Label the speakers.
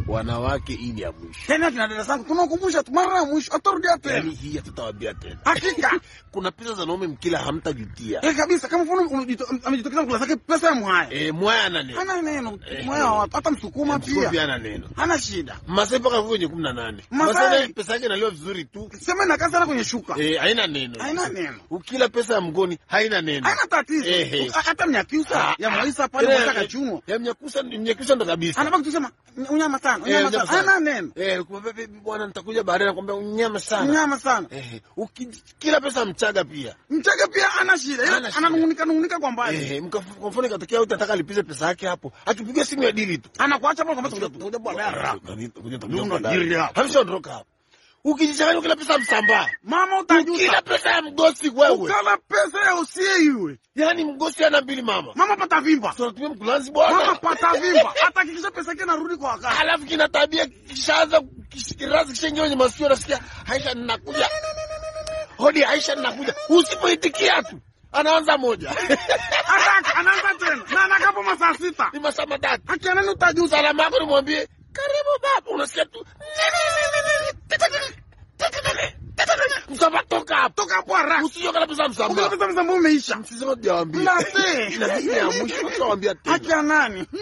Speaker 1: wanawake hii ni ya mwisho
Speaker 2: Tena akina dada zangu tunakumbusha tu mara ya mwisho atarudia
Speaker 1: yaani
Speaker 2: tena.
Speaker 1: hii hatutawambia tena
Speaker 2: Hakika.
Speaker 1: kuna pesa za naume mkila hamtajutia
Speaker 2: Eh, kabisa kama mfano umejito- amejitokeza kula zake pesa ya mwaya.
Speaker 1: e, mwaya ana neno
Speaker 2: Hana neno,
Speaker 1: Eh,
Speaker 2: mwaya wa watu hata msukuma
Speaker 1: Msukuma
Speaker 2: pia.
Speaker 1: ana neno
Speaker 2: Hana shida.
Speaker 1: masai mpaka kwenye kumi na nane
Speaker 2: Masai-
Speaker 1: masai pesa yake inaliwa vizuri tu
Speaker 2: Sema inakaa sana kwenye shuka.
Speaker 1: Eh, haina neno
Speaker 2: Haina neno.
Speaker 1: ukila pesa ya mgoni haina neno
Speaker 2: Hana tatizo.
Speaker 1: Eh, eh.
Speaker 2: Hata mnyakyusa ya Moisa pale
Speaker 1: Eh,
Speaker 2: Moisa
Speaker 1: eh,
Speaker 2: kachunwa.
Speaker 1: ya mnyakusa mnyakusa ndo kabisa
Speaker 2: Anabaki kusema unyama sana,
Speaker 1: Eh,
Speaker 2: unyama
Speaker 1: unyama
Speaker 2: sana.
Speaker 1: sana.
Speaker 2: Hana neno.
Speaker 1: Eh, kumwambia, "Baby, bwana nitakuja baadaye nakwambia unyama sana
Speaker 2: Unyama sana.
Speaker 1: Eh, uki- kila pesa mchaga pia
Speaker 2: Mchaga pia ana shida. Ila
Speaker 1: Hana shida.
Speaker 2: Ananungunika nungunika kwa mbali.
Speaker 1: Eh, mka- kwa mfano ikatokea uti ataka alipize pesa yake hapo akipiga simu ya dili tu
Speaker 2: Anakuacha pale kwamba tutakuja baadaye. Ndio unajiria.
Speaker 1: hamshaondoka hapo ukijichanganya kila pesa msambaa
Speaker 2: Mama utajuta.
Speaker 1: kila pesa ya mgosi wewe
Speaker 2: Ukala pesa ya usie iwe.
Speaker 1: yaani mgosi ana mbili mama
Speaker 2: Mama pata vimba.
Speaker 1: tunatumia mkulanzi
Speaker 2: Mama
Speaker 1: bwana
Speaker 2: pata vimba. Hata hakikisha pesa yake inarudi kwa wakati.
Speaker 1: alafu kina tabia kishaanza kish- kirazi kishaingia kwenye masikio nasikia Aisha ninakuja hodi Aisha ninakuja usipoitikia tu anaanza moja
Speaker 2: Hata anaanza tena. Na anakapo masaa sita.
Speaker 1: ni masaa matatu
Speaker 2: Haki nani utajuta.
Speaker 1: salama yako nimwambie karibu baba unasikia tu msamba toka hapo
Speaker 2: Toka hapo haraka.
Speaker 1: usijoka kabisa
Speaker 2: Ukala
Speaker 1: msamba
Speaker 2: pesa msamba umeisha.
Speaker 1: msisema tujawaambia
Speaker 2: Mnasee.
Speaker 1: na hii ni ya mwisho tutawambia tena
Speaker 2: Haki ya nani?